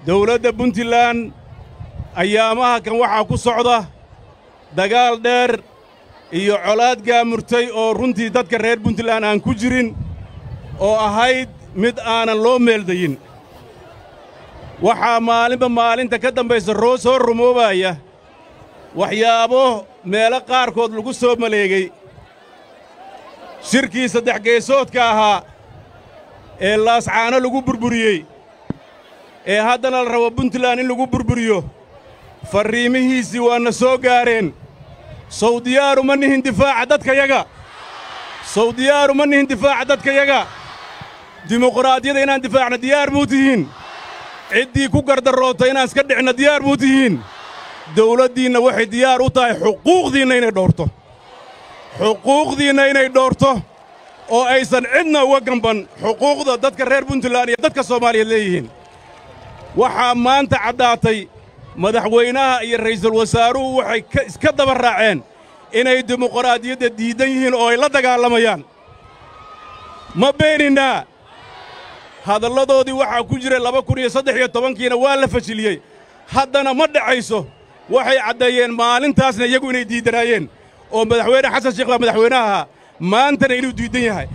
dawladda puntland ayaamaha kan waxaa ku socda dagaal dheer iyo colaad gaamurtay oo runtii dadka reer puntland aan ku jirin oo ahayd mid aanan loo meeldayin waxaa maalinba maalinta ka dambaysa roo soo rumoobaya waxyaabo meelo qaarkood lagu soo maleegay shirkii saddex geesoodka ahaa ee laascaano lagu burburiyey ee haddana la rabo puntland in lagu burburiyo farriimihiisii waana soo gaareen sawdiyaaru ma nihin difaaca dadkayaga sawdiyaaru ma nihin difaaca dadkayaga dimuqraadiyada inaan difaacna diyaar muu tihiin ciddii ku gardaroota inaan iska dhicna diyaar muu tihiin dawladdiinna waxay diyaar u tahay xuquuqdiinna inay dhowrto xuquuqdiinna inay dhowrto oo aysan cidna uga gamban xuquuqda dadka reer puntland iyo dadka soomaaliyeed leeyihiin waxaa maanta caddaatay madaxweynaha iyo ra'iisul wasaaruhu waxay iska daba raaceen inay dimuqraadiyadda diiddan yihiin oo ay la dagaalamayaan ma beeninaa hadalladoodii waxaa ku jira laba kun iyo saddex iyo tobankiina waa la fashiliyey haddana ma dhacayso waxay caddeeyeen maalintaasna iyagu inay diiddanaayeen oo madaxweyne xasan sheekh baa madaxweynaha maantana inuu diiddan yahay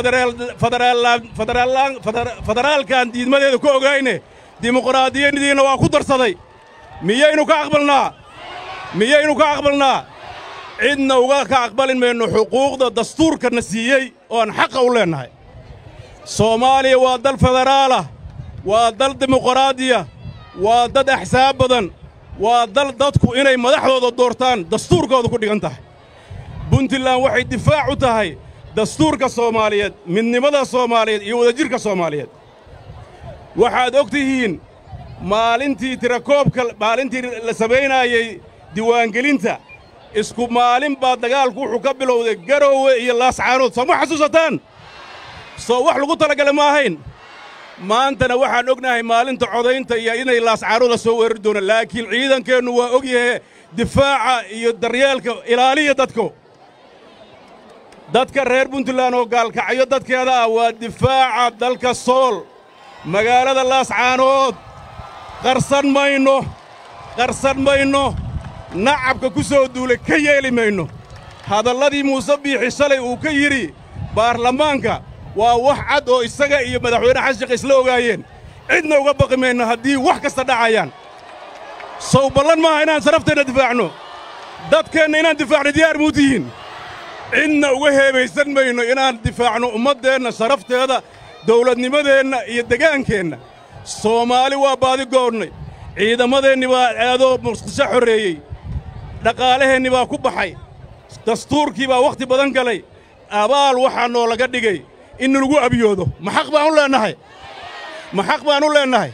federaalkaan diidmadeeda ku ogayne dimuqraadiyadiina waa ku darsaday miyaynu ka aqbalnaa miyaynu ka aqbalnaa cidna uga ka aqbalin mayno xuquuqda dastuurkana siiyey ooaan xaqa u leennahay soomaaliya waa dal federaalah waa dal dimuqraadiya waa dad axsaab badan waa dal dadku inay madaxdooda doortaan dastuurkooda ku dhigan tahay puntland waxay difaac u tahay dastuurka soomaaliyeed midnimada soomaaliyeed iyo wadajirka soomaaliyeed waxaad og tihiin maalintii tirakoobka maalintii la samaynaayey diiwaangelinta isku maalin baa dagaalku wuxuu ka bilowday garoowe iyo laascaanood soo ma xasuusataan soo wax lagu talagala ma ahayn maantana waxaan ognahay maalinta codaynta iyo inay laascaanooda soo weerari doonaan laakiin ciidankeennu waa og yahe difaaca iyo daryeelka ilaaliya dadku dadka reer puntland oo gaalkacyo dadkeeda ah waa difaaca dalka sool magaalada laascaanood qarsan mayno qarsan mayno nacabka ku soo duulay ka yeeli mayno hadalladii muuse biixi shalay uu ka yidhi baarlamaanka waa wax cad oo isaga iyo madaxweyne xasan sheekh isla ogaayeen cidna uga baqi mayno haddii wax kasta dhacayaan sow ballan maaha inaan sarafteenna difaacno dadkeenna inaan difaacno diyaar muu tihiin cidna uga heebaysan mayno inaan difaacno ummaddeenna sharafteeda dawladnimadeenna iyo degaankeenna soomaali waa baadi goonnay ciidamadeenni baa aadoo muqdisho xorreeyey dhaqaalaheenni baa ku baxay dastuurkii baa wakhti badan galay abaal waxaa noolaga dhigay in lagu abiyoodo ma xaq baan u leennahay ma xaq baan u leennahay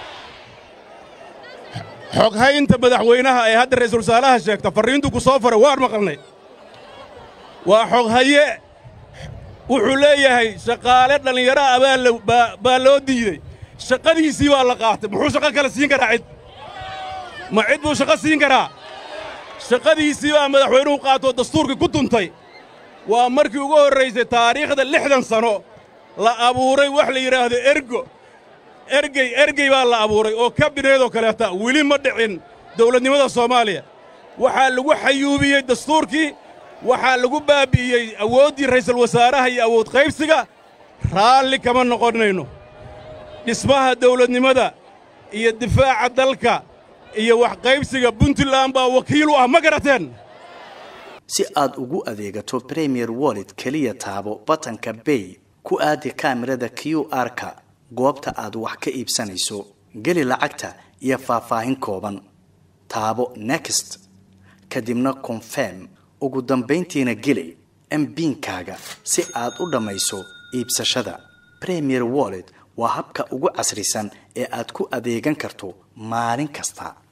xoghaynta madaxweynaha ee hadda ra'iisul wasaaraha sheegta farriintu ku soo faray waan maqalnay waa xoghaye wuxuu leeyahay shaqaale dhallinyaro ah baa loo diidey shaqadiisii baa la qaatay muxuu shaqo kale siin karaa cid ma cid buu shaqo siin karaa shaqadiisii baa madaxweynuhu qaatoo dastuurkii ku tuntay waa markii ugu horraysay taariikhda lixdan sano la abuuray wax la yidhaahdo ergo ergey ergey baa la abuuray oo kabineedoo kaleeta weli ma dhicin dawladnimada soomaaliya waxaa lagu xayuubiyey dastuurkii waxaa lagu baabbi'iyey awooddii ra'iisul wasaaraha iyo awood qaybsiga raalli kama noqonnayno dhismaha dawladnimada iyo difaaca dalka iyo wax qaybsiga puntland baa wakiil u ah ma garateen si aad ugu adeegato premier wallet keliya taabo batanka bay ku aadi kaamirada q r-ka goobta aad wax ka iibsanayso geli lacagta iyo faahfaahin kooban taabo next kadibna confirm ugu dambayntiina geli mbiinkaaga si aad u dhammayso iibsashada premier wallet waa habka ugu casrisan ee aad ku adeegan karto maalin kasta